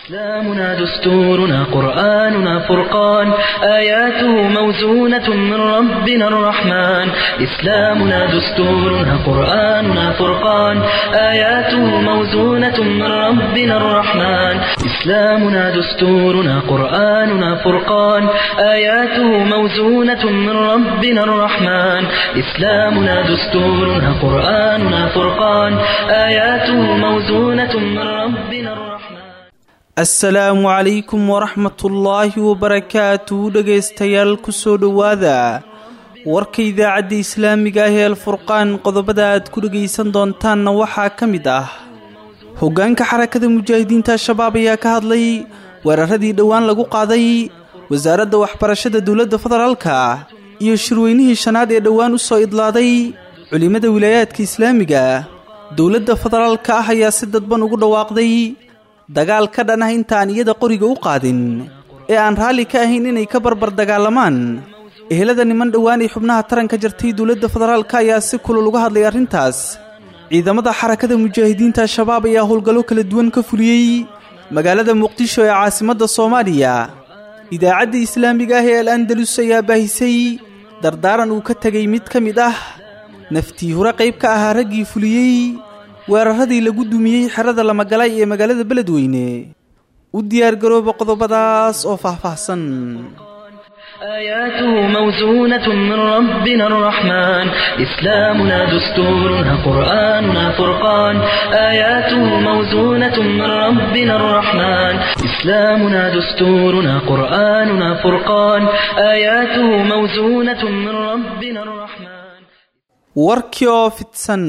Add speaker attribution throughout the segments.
Speaker 1: إسلامنا دستورنا قرآننا فرقان آياته موزونة من ربنا الرحمن إسلامنا دستورنا قرآننا فرقان آياته موزونة من ربنا الرحمن إسلامنا دستورنا قرآننا فرقان آياته موزونة من ربنا الرحمن إسلامنا دستورنا قرآننا فرقان آياته موزونة من ربنا الرحمن
Speaker 2: asalaamu calaykum waraxmatullaahi wabarakaatu dhegaystayaal kusoo dhowaada warka idaacadda islaamiga ah ee alfurqaan qodobada aad ku dhegaysan doontaanna waxaa ka mid ah hoggaanka xarakada mujaahidiinta al-shabaab ayaa ka hadlay weeraradii dhowaan lagu qaaday wasaaradda waxbarashada dowladda federaalka iyo shirweynihii shanaad ee dhowaan u soo idlaaday culimmada wilaayaadka islaamiga dowladda federaalka ah ayaa si dadban ugu dhawaaqday dagaal ka dhan ah intaan iyada qoriga u qaadin ee aan raalli ka ahayn inay ka barbar dagaalamaan ehelada niman dhowaan ay xubnaha taranka jartay dowladda federaalka ayaa si kulul uga hadlay arrintaas ciidamada xarakada mujaahidiinta al-shabaab ayaa howlgallo kala duwan ka fuliyey magaalada muqdisho ee caasimadda soomaaliya idaacadda islaamiga ah ee al andalus ayaa baahisay dardaaran uu ka tegay mid ka mid ah naftii hore qayb ka ahaa raggii fuliyey weeraradii lagu dumiyey xerada lamagalay ee magaalada beledweyne u diyaargarooba qodobadaas oo faahfaahsan
Speaker 1: آياته موزونة من ربنا الرحمن إسلامنا دستورنا قرآننا فرقان آياته موزونة من ربنا الرحمن إسلامنا دستورنا قرآننا فرقان آياته موزونة من ربنا الرحمن
Speaker 2: warkii oo fidsan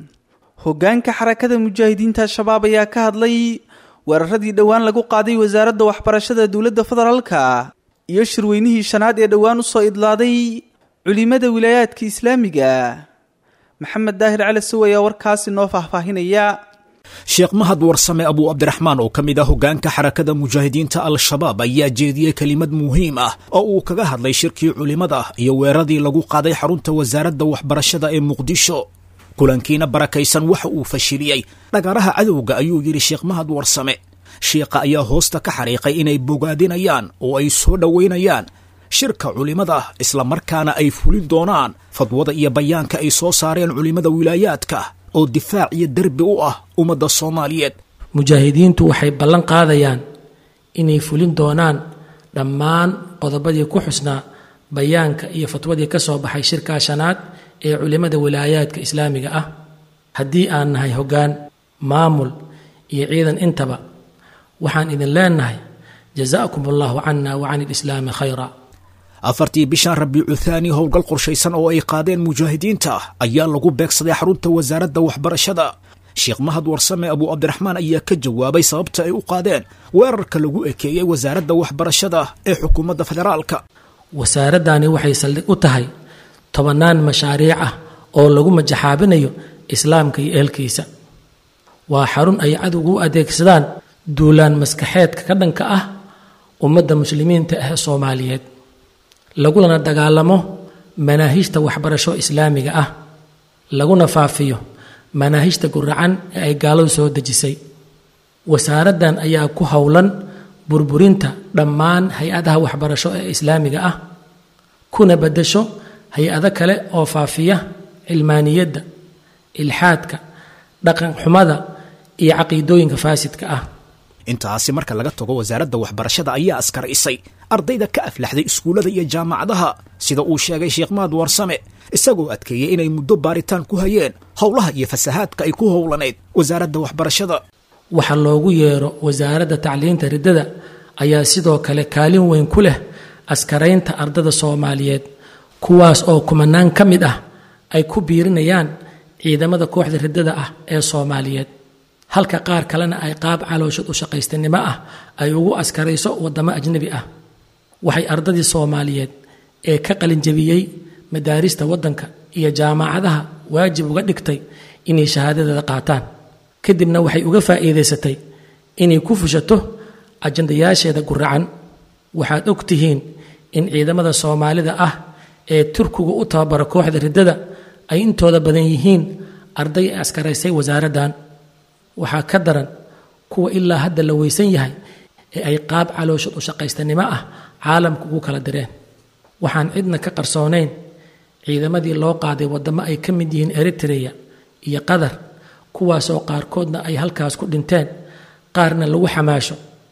Speaker 2: hoggaanka xarakada mujaahidiinta al-shabaab ayaa ka hadlay weeraradii dhowaan lagu qaaday wasaaradda waxbarashada dowladda federaalka iyo shirweynihii shanaad ee dhowaan u soo idlaaday culimmada wilaayaadka islaamiga maxamed daahir cali sow ayaa warkaasi noo faahfaahinaya
Speaker 3: sheekh mahad warsame abuu cabdiraxmaan oo ka mid ah hoggaanka xarakada mujaahidiinta al-shabaab ayaa jeediyey kelimad muhiim ah oo uu kaga hadlay shirkii culimmada iyo weeraradii lagu qaaday xarunta wasaaradda waxbarashada ee muqdisho kulankiina barakaysan waxa uu fashiliyey dhagaraha cadowga ayuu yidhi sheekh mahad warsame shiikha ayaa hoosta ka xariiqay inay bogaadinayaan oo ay soo dhowaynayaan shirka culimmada islamarkaana ay fulin doonaan fadwada iyo bayaanka ay soo saareen culimmada wilaayaadka oo difaac iyo derbi u ah ummadda soomaaliyeed
Speaker 4: mujaahidiintu waxay ballan qaadayaan inay fulin doonaan dhammaan qodobadii ku xusnaa bayaanka iyo fatwadii ka soo baxay shirkaa shanaad ee culimmada wilaayaadka islaamiga ah haddii aan nahay hoggaan maamul iyo ciidan intaba waxaan idin leenahay jazaakum allahu cana wa can ilislaami khayra
Speaker 3: afartii bishan rabiicu thaani howlgal qorshaysan oo ay qaadeen mujaahidiinta ayaa lagu beegsaday xarunta wasaaradda waxbarashada sheekh mahad warsame abuu cabdiraxmaan ayaa ka jawaabay sababta ay u qaadeen weerarka lagu ekeeyey wasaaradda waxbarashada ee xukuumadda federaalka
Speaker 4: wasaaraddani waxay saldhig u tahay tobannaan mashaariic ah oo lagu majaxaabinayo islaamka iyo ehelkiisa waa xarun ay cadowgu u adeegsadaan duulaan maskaxeedka ka dhanka ah ummadda muslimiinta ah ee soomaaliyeed lagulana dagaalamo manaahijta waxbarasho islaamiga ah laguna faafiyo manaahijta guracan ee ay gaaladu soo dejisay wasaaraddan ayaa ku howlan burburinta dhammaan hay-adaha waxbarasho ee islaamiga ah kuna beddesho hay-ado kale oo faafiya cilmaaniyadda ilxaadka dhaqan xumada iyo caqiidooyinka faasidka ah
Speaker 3: intaasi marka laga tago wasaaradda waxbarashada ayaa askaraysay ardayda ka aflaxday iskuullada iyo jaamacadaha sida uu sheegay sheekh mahad warsame isagoo adkeeyey inay muddo baaritaan ku hayeen howlaha iyo fasahaadka ay ku howlanayd wasaaradda waxbarashada
Speaker 4: waxa loogu yeero wasaaradda tacliinta riddada ayaa sidoo kale kaalin weyn ku leh askaraynta ardada soomaaliyeed kuwaas oo kumanaan ka mid ah ay ku biirinayaan ciidamada kooxda riddada ah ee soomaaliyeed halka qaar kalena ay qaab calooshad u shaqaystanimo ah ay ugu askarayso waddamo ajnebi ah waxay ardadii soomaaliyeed ee ka qalinjabiyey madaarista waddanka iyo jaamacadaha waajib uga dhigtay inay shahaadadeeda qaataan kadibna waxay uga faa'iidaysatay inay ku fushato ajandayaasheeda guracan waxaad og tihiin in ciidamada soomaalida ah ee turkigu u tababara kooxda riddada ay intooda badan yihiin arday ay askaraysay wasaaraddan waxaa ka daran kuwa ilaa hadda la weysan yahay ee ay qaab calooshad u shaqaystanimo ah caalamka ugu kala direen waxaan cidna ka qarsoonayn ciidamadii loo qaaday waddamo ay ka mid yihiin eritreya iyo qatar kuwaasoo qaarkoodna ay halkaas ku dhinteen qaarna lagu xamaasho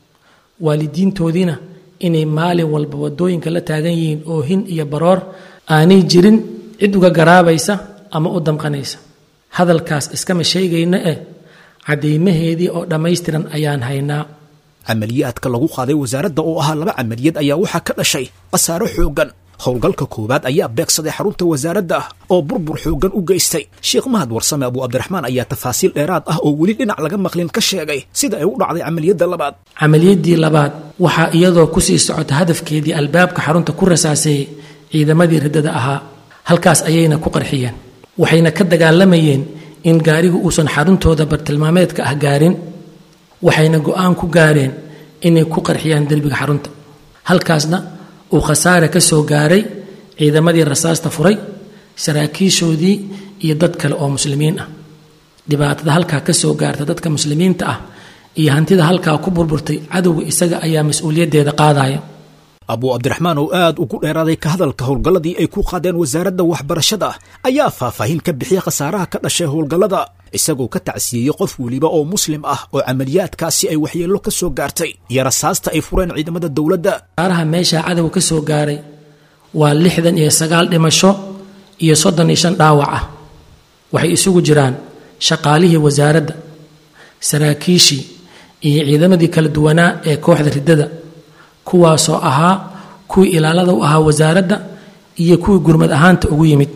Speaker 4: waalidiintoodiina inay maalin walba waddooyinka la taagan yihiin oohin iyo baroor aanay jirin cid uga garaabaysa ama u damqanaysa hadalkaas iskama sheegayna eh caddaymaheedii oo dhammaystiran ayaan haynaa
Speaker 3: camaliyaadka lagu qaaday wasaaradda oo ahaa laba camaliyad ayaa waxaa ka dhashay khasaaro xooggan howlgalka koowaad ayaa beegsaday xarunta wasaaradda oo burbur xooggan u geystay sheekh mahad warsame abu cabdiraxmaan ayaa tafaasiil dheeraad ah oo weli dhinac laga maqlin ka sheegay sida ay u dhacday camaliyadda labaad
Speaker 4: camaliyaddii labaad waxaa iyadoo kusii socota hadafkeedii albaabka xarunta ku rasaaseeyey ciidamadii riddada ahaa halkaas ayayna ku qarxiyeen waxayna ka dagaalamayeen in gaarigu uusan xaruntooda bartilmaameedka ah gaarin waxayna go'aan ku gaareen inay ku qarxiyaan derbiga xarunta halkaasna uu khasaare ka soo gaaray ciidamadii rasaasta furay saraakiishoodii iyo dad kale oo muslimiin ah dhibaatada halkaa ka soo gaarta dadka muslimiinta ah iyo hantida halkaa ku burburtay cadowga isaga ayaa mas-uuliyaddeeda qaadaya
Speaker 3: abuu cabdiraxmaan oo aad ugu dheeraaday ka hadalka howlgalladii ay ku qaadeen wasaaradda waxbarashada ayaa faahfaahin ka bixiyey khasaaraha ka dhashay howlgallada isagoo ka tacsiyeeyey qof weliba oo muslim ah oo camaliyaadkaasi ay waxyeello ka soo gaartay iyo rasaasta ay fureen ciidamada dowladda
Speaker 4: khasaaraha meeshaa cadowga ka soo gaaray waa lixdan iyo sagaal dhimasho iyo soddon iyo shan dhaawac ah waxay isugu jiraan shaqaalihii wasaaradda saraakiishii iyo ciidamadii kala duwanaa ee kooxda riddada kuwaasoo ahaa kuwii ilaalada u ahaa wasaaradda iyo kuwii gurmad ahaanta ugu yimid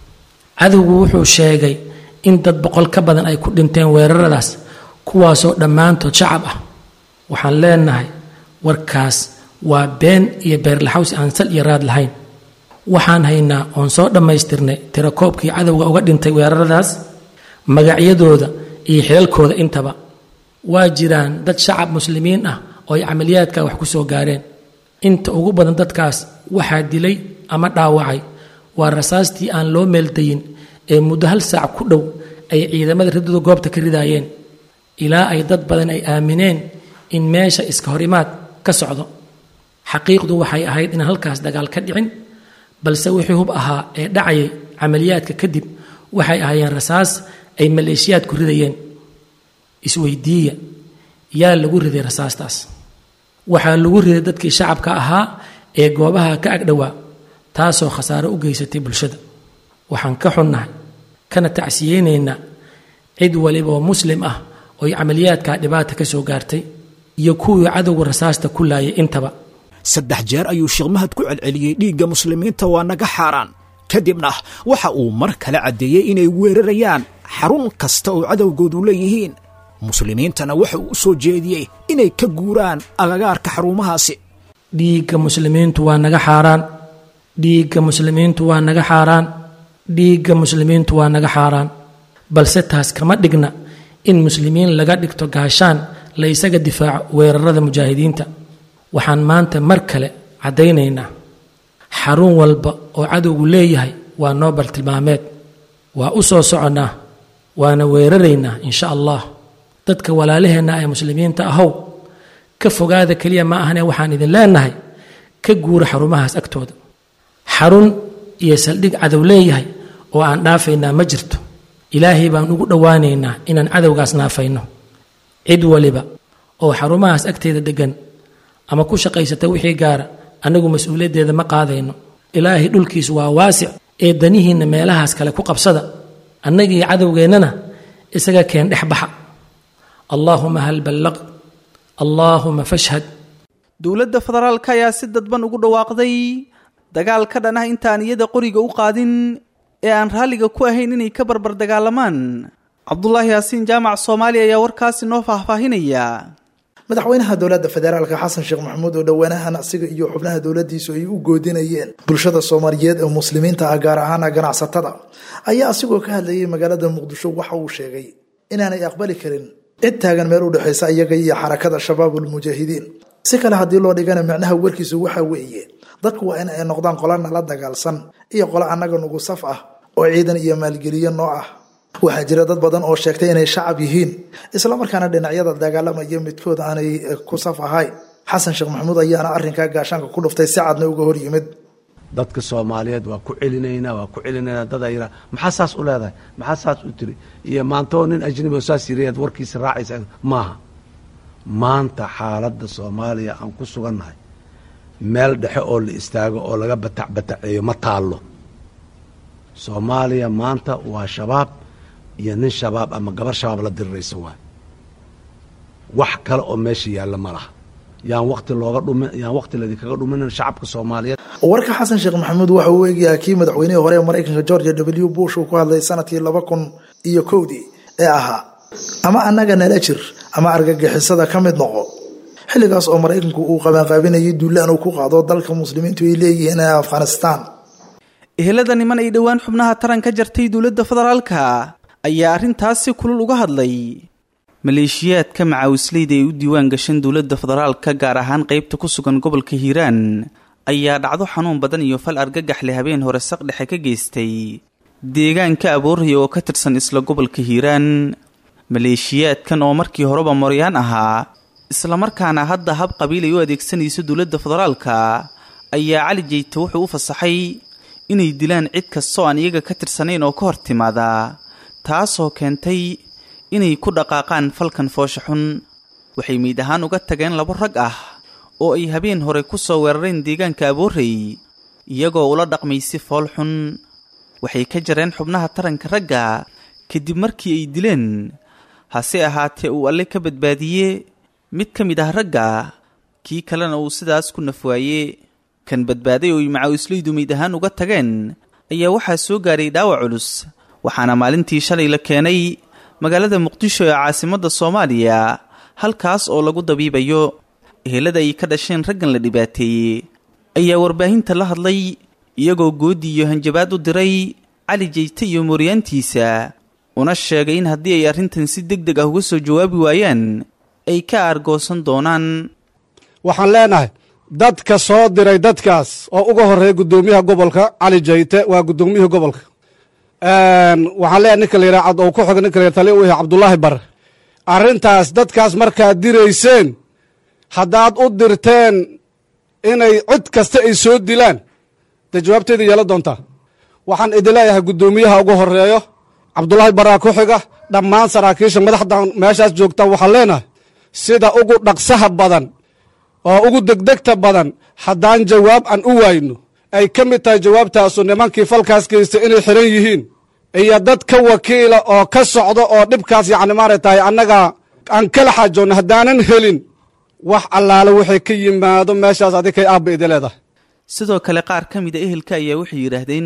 Speaker 4: cadowgu wuxuu sheegay in dad boqol ka badan ay ku dhinteen weeraradaas kuwaasoo dhammaantood shacab ah waxaan leenahay warkaas waa been iyo beerlaxawsi aan sal iyo raad lahayn waxaan haynaa oon soo dhammaystirnay tirakoobkii cadowga uga dhintay weeraradaas magacyadooda iyo xilalkooda intaba waa jiraan dad shacab muslimiin ah oo ay camaliyaadka wax ku soo gaareen inta ugu badan dadkaas waxaa dilay ama dhaawacay waa rasaastii aan loo meeldayin ee muddo hal saac ku dhow ay ciidamada riddadu goobta ka ridaayeen ilaa ay dad badan ay aamineen in meesha iska horimaad ka socdo xaqiiqdu waxay ahayd inaan halkaas dagaal ka dhicin balse wixii hub ahaa ee dhacayay camaliyaadka kadib waxay ahaayeen rasaas ay maleeshiyaadku ridayeen isweydiiya yaa lagu riday rasaastaas waxaa lagu riday dadkii shacabka ahaa ee goobaha ka agdhowaa taasoo khasaaro u geysatay bulshada waxaan ka xunnahay kana tacsiyeynaynaa cid waliba oo muslim ah ooy camaliyaadkaa dhibaata ka soo gaartay iyo kuwii cadowga rasaasta ku laayay intaba
Speaker 3: saddex jeer ayuu sheekh mahad ku celceliyey dhiigga muslimiinta waa naga xaaraan kadibna waxa uu mar kale caddeeyey inay weerarayaan xarun kasta oo cadowgoodu leeyihiin muslimiintana waxa uu u soo jeediyey inay ka guuraan agagaarka xarumahaasi
Speaker 4: dhiigga muslimiintu waa naga xaaraan dhiigga muslimiintu waa naga xaaraan dhiigga muslimiintu waa naga xaaraan balse taas kama dhigna in muslimiin laga dhigto gaashaan la ysaga difaaco weerarada mujaahidiinta waxaan maanta mar kale caddaynaynaa xarun walba oo cadowgu leeyahay waa noo bartilmaameed waa u soo soconnaa waana weeraraynaa insha allah dadka walaalaheenna ee muslimiinta ahow ka fogaada keliya ma ahane waxaan idin leenahay ka guura xarumahaas agtooda xarun iyo saldhig cadow leeyahay oo aan dhaafaynaa ma jirto ilaahay baan ugu dhowaanaynaa inaan cadowgaas naafayno cid waliba oo xarumahaas agteeda deggan ama ku shaqaysata wixii gaara annagu mas-uuliyaddeeda ma qaadayno ilaahay dhulkiisu waa waasic ee danihiinna meelahaas kale ku qabsada annagii cadowgeennana isaga keen dhex baxa allaahuma hal ballaq allaahuma fashhad
Speaker 2: dowladda federaalka ayaa si dadban ugu dhawaaqday dagaal ka dhan ah intaan iyada qoriga u qaadin ee aan raalliga ku ahayn inay ka barbar dagaalamaan cabdulaahi yaasiin jaamac soomaaliya ayaa warkaasi noo faahfaahinaya
Speaker 5: madaxweynaha dowladda federaalka xasan sheekh maxamuud oo dhowaanahan asiga iyo xubnaha dowladiisu ay u goodinayeen bulshada soomaaliyeed ee muslimiinta ah gaar ahaana ganacsatada ayaa asigoo ka hadlayay magaalada muqdisho waxa uu sheegay inaanay aqbali karin cid taagan meel u dhexaysa iyaga iyo xarakada shabaabulmujaahidiin si kale haddii loo dhigana micnaha warkiisu waxa weeye dadku waa in ay noqdaan qola nala dagaalsan iyo qolo annaga nugu saf ah oo ciidan iyo maalgeliyo noo ah waxaa jira dad badan oo sheegtay inay shacab yihiin islamarkaana dhinacyada dagaalamaya midkood aanay ku saf ahayn xasan sheekh maxamuud ayaana arrinkaa gaashaanka ku dhuftay si cadna uga hor yimid
Speaker 6: dadka soomaaliyeed waa ku celinaynaa waa ku celinaynaa dad ay yidhaha maxaa saas u leedahay maxaa saas u tiri iyo maantoo nin ajnabi oo saas yirayaad warkiisa raacaysa maaha maanta xaaladda soomaaliya aan ku sugannahay meel dhexe oo la istaago oo laga batac bataceeyo ma taallo soomaaliya maanta waa shabaab iyo nin shabaab ama gabar shabaab la diriraysa waay wax kale oo meesha yaalla ma laha yaan wakti looga dhumin yaan wakti ladinkaga dhuminin shacabka soomaaliyeed
Speaker 5: warka xasan sheekh maxamuud waxa uu eegayaa kii madaxweynihii hore ee maraykanka georgia w bush uu ku hadlay sanadkii laba kun iyo kowdii ee ahaa ama annaga nala jir ama argagixisada ka mid noqo xilligaas oo maraykanku uu qabanqaabinayay duulaan uu ku qaado dalka muslimiintu ay leeyihiin ee afghanistaan
Speaker 2: ehelada niman ay dhowaan xubnaha taran ka jartay dowladda federaalka ayaa arrintaas si kulul uga hadlay maleeshiyaadka macaawisleyda ee u diiwaan gashan dowladda federaalka gaar ahaan qeybta ku sugan gobolka hiiraan ayaa dhacdo xanuun badan iyo fal argagax leh habeen hore saq dhexe ka geystay deegaanka abooraya oo ka tirsan isla gobolka hiiraan maleeshiyaadkan oo markii horeba moryaan ahaa islamarkaana hadda hab qabiil ay u adeegsanayso dowladda federaalka ayaa cali jeyte wuxuu u fasaxay inay dilaan cid kastoo aan iyaga ka tirsanayn oo ka hor timaada taasoo keentay inay ku dhaqaaqaan falkan foosha xun waxay meyd ahaan uga tageen labo rag ah oo ay habeen hore ku soo weerareen deegaanka aboorey iyagoo ula dhaqmay si fool xun waxay ka jareen xubnaha taranka ragga kadib markii ay dileen hase ahaatee uu alle ka badbaadiye mid ka mid ah ragga kii kalena uu sidaas ku nafwaaye kan badbaaday oo ay macaawisleydu meyd ahaan uga tageen ayaa waxaa soo gaaray dhaawac culus waxaana maalintii shalay la keenay magaalada muqdisho ee caasimadda soomaaliya halkaas oo lagu dabiibayo ehelada ay ka dhasheen raggan la dhibaateeyey ayaa warbaahinta la hadlay iyagoo goodi iyo hanjabaad u diray cali jeyte iyo mooryaantiisa una sheegay in haddii ay arrintan si deg deg ah uga soo jawaabi waayaan ay ka aargoosan doonaan
Speaker 7: waxaan leenahay dadka soo diray dadkaas oo uga horeeya guddoomiyaha gobolka cali jayte waa guddoomiyihii gobolka waxaan leeyahay ninka la yidhaha cad oo ku xoga ninka la yidhaha tali u yahay cabdullaahi bare arrintaas dadkaas markaad dirayseen haddaad u dirteen inay cid kasta ay soo dilaan dee jawaabteeda yeela doontaa waxaan idin leeyahay guddoomiyaha ugu horeeyo cabdullaahi baraa ku xiga dhammaan saraakiisha madaxdan meeshaas joogta waxaan leenahay sida ugu dhaqsaha badan oo ugu degdegta badan haddaan jawaab aan u waayno ay ka mid tahay jawaabtaasu nimankii falkaas geystay inay xiran yihiin iyo dad ka wakiila oo ka socdo oo dhibkaas yacni maaragtahay annaga aan kala xaajoonno haddaanan helin wax allaale waxay ka yimaado meeshaas adikay aabba idi leedahay
Speaker 2: sidoo kale qaar ka mida ehelka ayaa waxay yidhaahdeen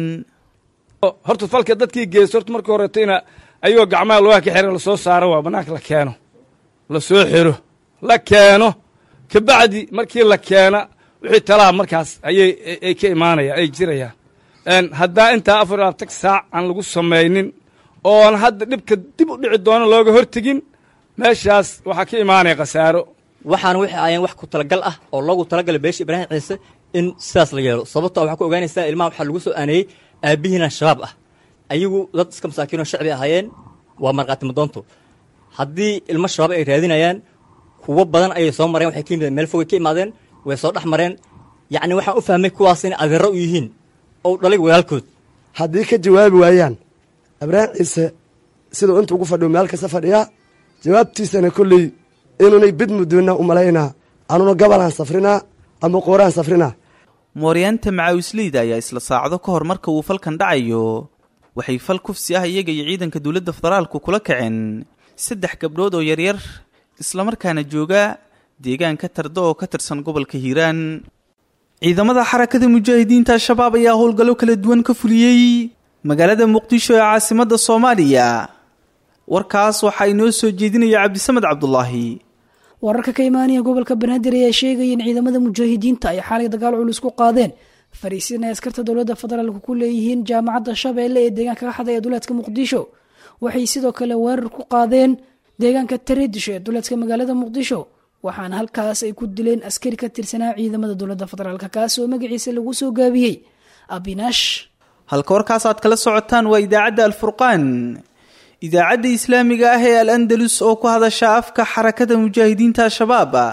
Speaker 8: horta falka dadkii geysta horta markii horetayna ayagoo gacmaha lugaha ka xiran lasoo saaro waa bannaanka la keeno la soo xiro la keeno kabacdi markii la keena wixii talaha markaas ayay ay ka imaanayaan ay jirayaan haddaa intaa afar labaatan saac aan lagu samaynin oon hadda dhibka dib u dhici doono looga hortegin meeshaas waxaa ka imaanaya khasaaro
Speaker 9: waxaana waxay aayeen wax ku talagal ah oo loogu talagalay beesha ibraahim ciise in sidaas la yeelo sababto waxaa ku ogaanaysaa ilmaha waxaa lagu soo aaneeyey aabbihiina shabaab ah ayagu dad iska masaakiinoo shacbi ahaayeen waa markhaati madoonto haddii ilmo shabaab ay raadinayaan kuwo badan ayay soo mareen waxay ka yimideen meel fogay ka imaadeen way soo dhex mareen yacni waxaan u fahmay kuwaas inay adeero u yihiin ou dhalay walaalkood
Speaker 10: haddii ka jawaabi waayaan ibraahim ciise siduu inta ugu fadhiyo meel kasta fadhiyaa jawaabtiisana kolley inuunay bid mudoonna u malaynaa anuna gabalaan safrinaa ama qooraan safrinaa
Speaker 2: mooryaanta macaawisleyda ayaa isla saacado ka hor marka uu falkan dhacayo waxay fal kufsi ah iyaga iyo ciidanka dowladda federaalku kula kaceen saddex gabdhood oo yaryar islamarkaana jooga deegaanka tardo oo ka tirsan gobolka hiiraan ciidamada xarakada mujaahidiinta al-shabaab ayaa howlgallo kala duwan ka fuliyey magaalada muqdisho ee caasimadda soomaaliya warkaas waxaa inoo soo jeedinaya cabdisamed cabdulaahi
Speaker 11: wararka ka imaanaya gobolka banaadir ayaa sheegaya in ciidamada mujaahidiinta ay xaalay dagaal culus ku qaadeen fariisin ay askarta dowladda federaalk ku leeyihiin jaamacadda shabeelle ee deegaanka ka xadaya duleedka muqdisho waxay sidoo kale weerar ku qaadeen deegaanka tareedisho ee duleedka magaalada muqdisho waxaana halkaas ay ku dileen askari ka tirsanaa ciidamada dowladda federaalk kaas oo magaciisa lagu soo gaabiyey abinash
Speaker 2: halka warkaas aad kala socotaan waa idaacadda alfurqaan idaacadda islaamiga ah ee al andalus oo ku hadasha afka xarakada mujaahidiinta al-shabaab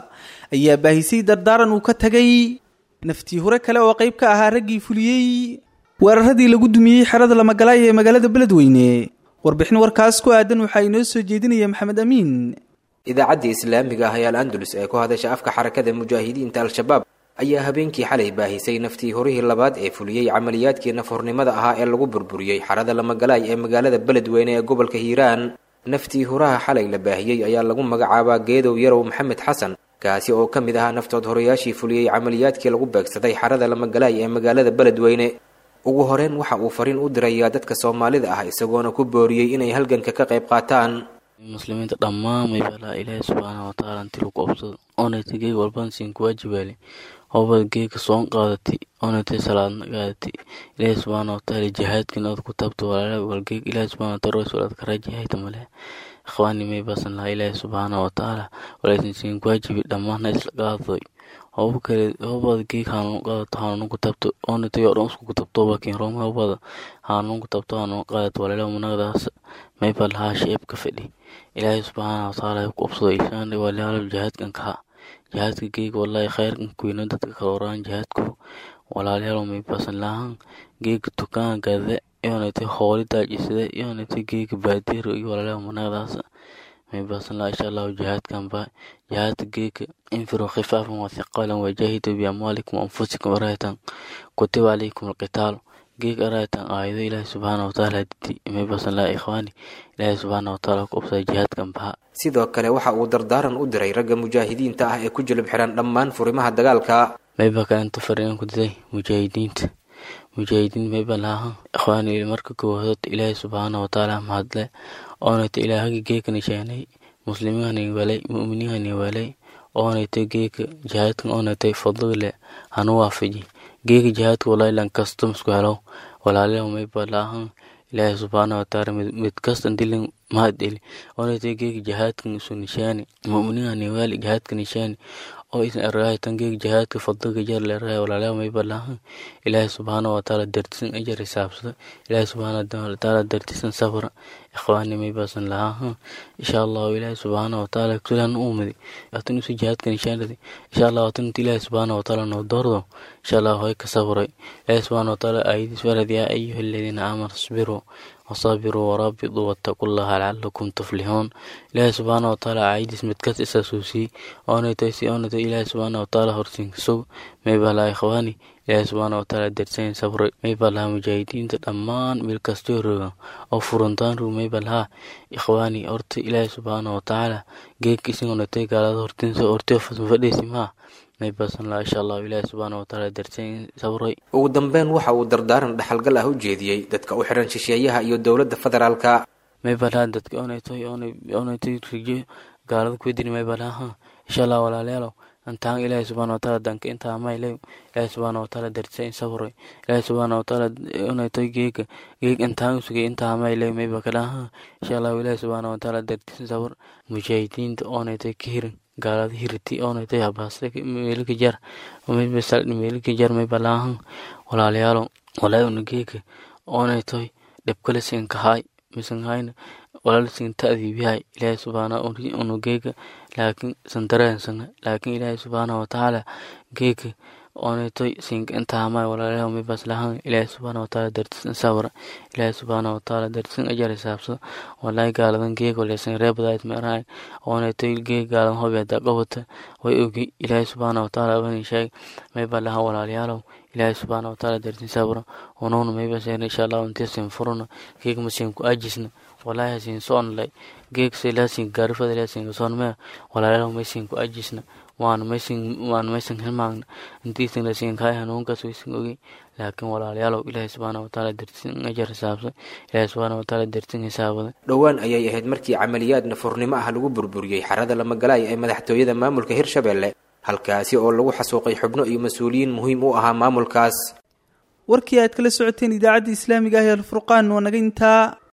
Speaker 2: ayaa baahisay dardaaran uu ka tagay naftii hore kale oo qayb ka ahaa raggii fuliyey weeraradii lagu dumiyey xerada lamagalaay ee magaalada beledweyne warbixin warkaas ku aadan waxaa inoo soo jeedinaya maxamed amiin
Speaker 12: idaacaddii islaamiga ah ee al andalus ee ku hadasha afka xarakada mujaahidiinta al-shabaab ayaa habeenkii xalay baahisay naftii horihii labaad ee fuliyey camaliyaadkii nafhornimada ahaa ee lagu burburiyey xarada lamagalaay ee magaalada beledweyne ee gobolka hiiraan naftii huraha xalay la baahiyey ayaa lagu magacaabaa geedow yarow maxamed xasan kaasi oo ka mid ahaa naftood horayaashii fuliyey camaliyaadkii lagu beegsaday xarada lamagalaay ee magaalada beledweyne ugu horeyn waxa uu fariin u dirayaa dadka soomaalida ah isagoona ku booriyey inay halganka ka qayb qaataan
Speaker 13: muslimiinta dhammaan maybalaa ilaahay subxaana watacaala inti lagu qabsado oonayta geeg walban siin kuwaajibaale hobad geega soon qaadatay oonayta salaadna qaadatay ilaahay subxaana watacaala jihaadkan aad ku taabto walaala walgeeg ilaahay subxaana wataala roys walaad karajihayta male ikhwaani may basan lahaa ilaahay subxaana watacaala walaysan siin kuwaajibi dhammaanna isla qaadadoy hoba kale hobada geeg hanuun qaadato hanuun ku tabto oonatay oo dhan isku ku tabto bakin rooma hobada hanuun ku tabto hanuun qaadato walaala managdaas mayba lahaa sheebka fadhi ilaahay subxaana watacaala ku qabsado isaan walaalo jihaadkan kaha jihaadka geeg wallahi khayrkan kuyno dadka kala waraan jihaadku walaalayaal may basan lahaan geega tukaan gade yoonatay hooli daajisade yoonatay geega baadiro iyo walaalayaal managdaas may basan lahaa insha allahu jihaadkan ba jihaadka geega infiru khifaafan wa thiqaalan wajahidu biamwaalikum anfusikum araytan kutiba calaykum alqitaal geeg araytan aayado ilaahi subxaana watacaala didi may basan lahaa ikhwaani ilaahi subxaana watacaala ku qabsada jihaadkan baha
Speaker 12: sidoo kale waxa uu dardaaran u diray ragga mujaahidiinta ah ee ku jilib xiran dhammaan furimaha dagaalka
Speaker 13: mayba kalenta fariin ku diday mujaahidiinta mujaahidiin mayba laha ikhwaani marka koowaad ilaahi subxaana watacaala mahadle oonayta ilaahagi geeka nisheenay muslimiinhani walay mu'miniinhani walay oonayta geeka jihaadkan oonaytay fadligle hanu waafaji geeka jihaadka walaahi lan kasto misku helo walaalayaal mayba lahan ilaahi subxaana watacaala mid kastan dilin mahadeli oonaytay geeka jihaadkan isu nishaani mu'miniinhani wali jihaadka nishaani oo isan ergahaytan geeg jihaadka fadliga jar leerahay walaalayaal mayba lahan ilaahi subxaana watacaala dartisan ajar hisaabsada ilaahi subxaana watacaala dartisan safra ikhwaani maybasan lahaa insha allahu ilaahi subxaana watacaala kulan uumadi atin usu jihaadka nishaanadi insha allah atin inta ilaahi subxaana watacaala noo doordo insha allah hoy ka sabray ilaahi subxaana watacaala aayadiis walad yaa ayuha aladiina aamanu isbiruu wasaabiruu waraabituu wattaquu llaha lacalakum tuflixuun ilaahi subxaana watacaala aayadiis midkas isasuusiyey oonaytaysi oonaytay ilaahi subxaana watacaala horsiinkasow maybalaa ikhwaani ilaahi subxaana watacaala darsayn sabray maybalaha mujaahidiinta dhammaan meel kastoo rogan oo furantaan rug maybalaha ikhwaani horta ilaahi subxaana watacaala geegka isingonatay gaalada hortiinsa hortio fadhiisi maa maybasan laha insha allahu ilaahi subxaana watacaala darsayn sabray
Speaker 12: ugu dambeyn waxa uu dardaaran dhaxalgal ah u jeediyey dadka u xiran shisheeyaha iyo dowladda federaalka
Speaker 13: maybalaha dadka oonaytoy oonaytoy rijo gaalada kuwedini maybalaha insha allah walaalayaalow antaan ilaahi subxaana wataala danka intaa maylay ilaahi subxaana wataala darsa in sabray ilaahi subxaana wataala unaytoy geega geeg intaan sugay intaa maylay mayba kalaha insha allahu ilaahi subxaana wataala dartisin sabr mujaahidiinta oonaytoy ka hirin gaalada hiriti oonaytoy habaasta meelika jar meelika jar mayba laahan walaalayaalo walaa una geega oonaytoy dhibkale sinkahaay misanhayna walaalsin ta'diibihay ilaahi subxaana unu geega laakiin sandareensana laakiin ilaahi subxaana watacaala geega oonaytoy sinka intaamay walaalayaal mibas lahan ilaahi subxaana watacaala dartisan sabra ilaahi subxaana watacaala dartisan ajar hisaabsada walaahi gaaladan geega leesan reebadayd meerahay oonaytoy geega gaaladan hobeeda qabata way ogi ilaahi subxaana watacaala abani sheeg mayba lahan walaalayaalow ilaahi subxaana watacaala dartin sabra unuuna mayba seena insha allahu intiisin furuna geega masiin ku ajisna walaahi hasiin soonlay geeg selaasin gaarifada laasin soonmee walaalayaal maysin ku ajisna waan maysin waan maysin hilmaagna intiisin lasiin kaay hanuunkaas waysin ogi laakiin walaalayaalow ilaahi subxaana watacaala dartin ajar hisaabsan ilaahi subxaana watacaala dartin hisaabada
Speaker 12: dhowaan ayay ahayd markii camaliyaad nafurnimo ah lagu burburiyey xarada lamagalaay ee madaxtooyada maamulka hirshabelle halkaasi oo lagu xasuuqay xubno iyo mas-uuliyiin muhiim u ahaa maamulkaas
Speaker 2: warkii aad kala socoteen idaacadda islaamiga ah ee alfurqaan waa naga intaa